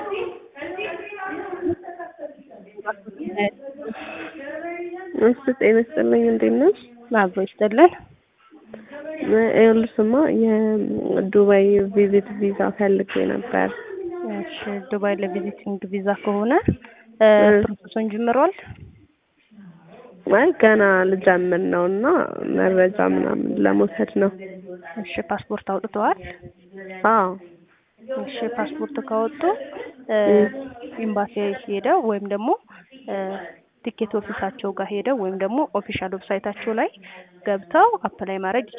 እሺ ጤና ይስጥልኝ እንዴት ነሽ? አብሮ ይስጥልን። ይኸውልሽማ የዱባይ ቪዚት ቪዛ ፈልጌ ነበር። እሺ ዱባይ ለቪዚቲንግ ቪዛ ከሆነ ፕሮሰሱን ጀምሯል? አይ ገና ልጀምር ነው እና መረጃ ምናምን ለመውሰድ ነው። እሺ ፓስፖርት አውጥተዋል? አዎ እሺ ፓስፖርት ካወጡ ኤምባሲ ሄደው ወይም ደግሞ ቲኬት ኦፊሳቸው ጋር ሄደው ወይም ደግሞ ኦፊሻል ዌብሳይታቸው ላይ ገብተው አፕላይ ማድረግ